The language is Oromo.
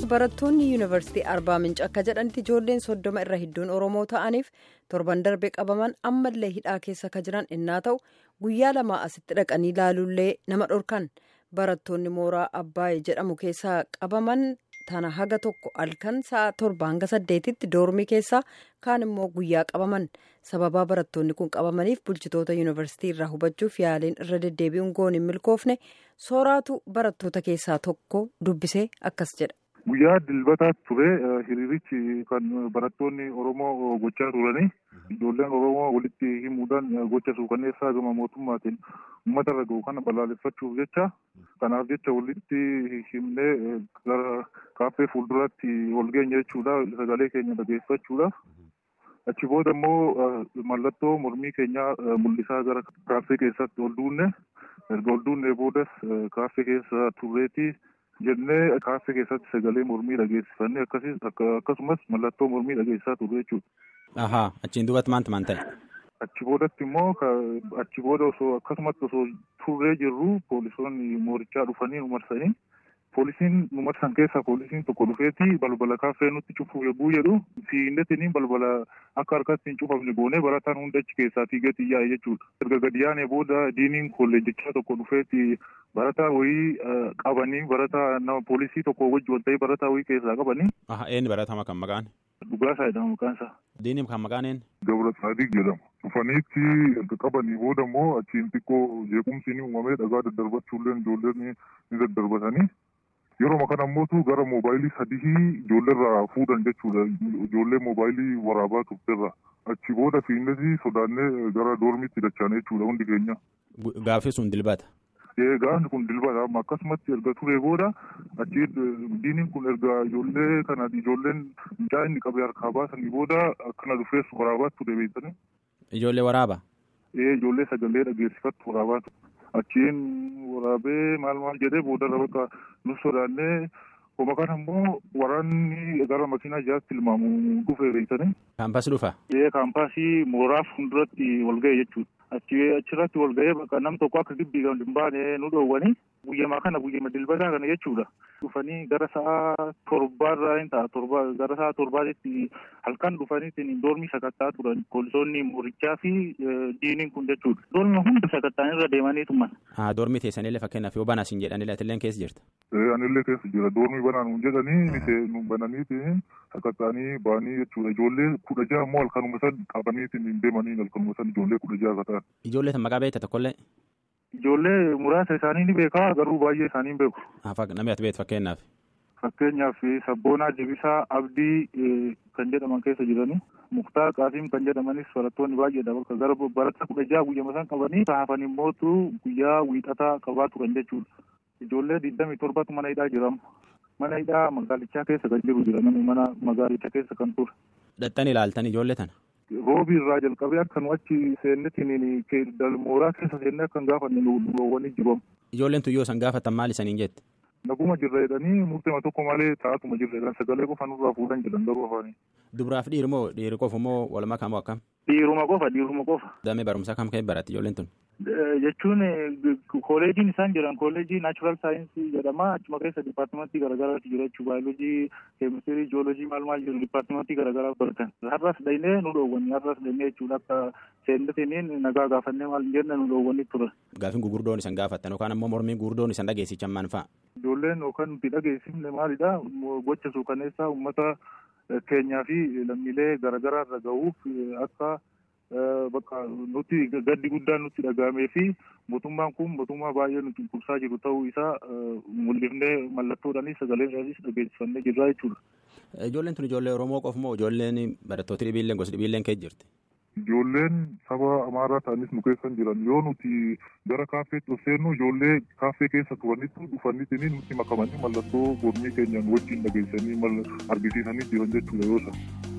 barattoonni yuunivarsiitii arbaa minci akka jedhanitti ijoolleen soddoma irra hedduun oromoo ta'aniif torban darbe qabaman ammallee hidhaa keessa ka jiran innaa ta'u guyyaa lamaa asitti dhaqanii ilaaluullee nama dhorkan barattoonni mooraa abbaayee jedhamu keessaa qabaman tana haga tokko halkan sa'a torba hanga saddeetitti doormii keessaa kaan immoo guyyaa qabaman sababaa barattoonni kun qabamaniif bulchitoota yuunivarsiitii irraa hubachuuf yaaliin irra deddeebi'uun goon hin milkoofne sooraatu barattoota keessaa tokko dubbisee akkas jedha. Guyyaa dilbataatti ture hiriirichi kan barattoonni Oromoo gochaa turanii ijoolleen Oromoo walitti himuudhaan gocha suukanneessaa gama mootummaatiin uummata irra gahu kana balaaleffachuuf jecha kanaaf jecha walitti himnee gara kaaffee fuulduraatti ol geenya jechuudha sagalee keenya dhageeffachuudhaaf. Achi booda immoo mallattoo mormii keenyaa mul'isaa gara kaaffee keessatti ol duunne erga ol duunnee boodas kaaffee keessa turreetii. jennee kaaffee keessatti sagalee mormii dhageessifannee akkasumas mallattoo mormii dhageessisaa turre jechuudha. Ahaa achiin duubatti maanta maan ta'e? Achi boodatti immoo achi booda osoo akkasumatti osoo turree jirru poolisoonni moorichaa dhufanii nu marsanii poolisiin nu marsan keessaa poolisiin tokko dhufeeti balbala kaaffee nutti cufuuf yogguu jedhu fiinnetiin balbala akka harkatti hin cufamne goonee barataan hunda achi keessaa fiigeetii yaa'e jechuudha. Erga gadi yaanee booda diiniin kolleejjichaa tokko dhufeeti barataa wayii qabanii barataa nama poolisii tokko wajji wal ta'ee barataa wayii keessaa qabanii. Aha eenyu baratama kan maqaan? Dhugaasaa jedhama maqaan isaa. Diiniin kan maqaan eenyu? Gabra Saadiq jedhama. Dhufaniitti erga qabanii booda immoo achiin xiqqoo jeequmsi ni uumamee dhagaa daddarbachuullee ijoolleen ni daddarbatanii. Yeroo kana immoo gara moobaayilii sadii ijoolleerraa fuudhan jechuudha. Ijoollee moobaayilii waraabaa turterra. Achi booda fiinnesi sodaannee gara doormiitti dachaane jechuudha hundi keenya. Gaaffii sun dilbata. Gaafni kun dilbata amma akkasumatti erga ture booda achi diiniin kun erga ijoollee kana ijoolleen mucaa inni qabee harkaa baasanii booda akkana dhufees waraabaa ture beektanii. Ijoollee waraaba? Ee ijoollee sagalee dhageessifattu waraabaa ture. Achiin waraabee maal maal jedhee boodarra bakka nu sodaannee Kuma kana immoo waraanni gara makiinaa ijaatti tilmaamu dhufee beektanii. Kaampaasii dhufa? Ee kaampaasii mooraa fuulduratti wal ga'e jechuudha. Achi achirratti wal ga'ee bakka nam tokko akka gibbii kan hin baane nu dhoowwanii guyyamaa kana guyyama dilbataa kana jechuudha. Dhufanii gara sa'a torbaarraa hin ta'a torba gara sa'a torbaatitti halkan dhufaniitiin doormii sakattaa turan poolisoonni moorichaa fi diiniin kun jechuudha. Doormi hunda sakattaan irra deemanii tuman. Haa doormii teessanillee fakkeenyaaf yoo banaa siin jedhanillee atillee keessa jirta. Anillee keessa jira doormii banaa nuun jedhanii nu bananiitiin sakattaanii ba'anii jechuudha. Ijoollee kudha ja'a immoo halkanuma san qabaniitiin deemanii halkanuma san ijoollee kudha ja'a akka ta'an. Ijoollee tan maqaa beekta tokkollee? Ijoollee muraasa isaanii ni beekaa garuu baay'ee isaanii hin beeku. Namni ati beektu fakkeenyaaf? Fakkeenyaaf Sabboonaa Debisaa Abdii kan jedhaman keessa jiranii Muktaar Qaasiim kan jedhamanis barattoonni baay'eedha bakka gara barataa kudha ja'a guyyama san qabanii hafan immootu guyyaa wiixataa qabaa turan jechuudha. Ijoollee digdamii torbatu mana hidhaa jiramu. Mana hidhaa magaalichaa keessa kan jiru jira namni mana magaalichaa keessa kan ture. Dhaxxan ilaaltan ijoollee tana? Roobii irraa jalqabee akka nu achi seennetiin mooraa keessa seennee akka hin gaafanne nu dhoowwanii jiru. Ijoolleen tun yoo san gaafatan maal isaniin jette? Naguma jirra jedhanii murteema tokko malee taa'atuma jirra jedhan sagalee qofa nurraa fuudhan jedhan garuu afaanii. Dubaraaf dhiirri moo dhiirri qofa moo walumaa kam akkam? Dhiiruma qofa dhiiruma qofa. Damee barumsaa kam kan baratti ijoolleen tun? Jechuun kooleejiin isaan jiran kooleejii naachuraal saayinsii jedhama achuma keessa dipaartimentii garaagaraatu jira jechuudha baayoloojii keemistirii jiyoolojii maal maal jiru dipaartimentii garaagaraa baratan har'as dhaynee nu dhoowwanii har'as dhaynee jechuudha akka seennetiin nagaa gaafannee maal jenne nu dhoowwanii ture. Gaafin gugurdoon isan gaafatan yookaan ammoo mormiin gugurdoon isan dhageessichan maal fa'a? Ijoolleen yookaan nuti dhageessifne maalidha gocha suukaneessaa uummata keenyaa fi lammiilee garaagaraa irra gahuuf akka bakka nuti gaddi guddaan nutti dhagahamee fi mootummaan kun mootummaa baay'ee nu cunqursaa jiru ta'uu isaa mul'ifnee mallattoodhaanis sagaleedhaanis dhageessifannee jirra jechuudha. Ijoolleen tun ijoollee Oromoo qofa moo ijoolleen barattoota dhibiilleen gosa dhibiilleen keessa jirti? Ijoolleen saba amaaraa ta'anis nu keessa jiran yoo nuti gara kaaffeetti of seennu ijoollee kaaffee keessa turanitti dhufanitti nutti makamanii mallattoo mormii keenyaan wajjin dhageessanii argisiisanii jiran jechuudha yoo ta'u.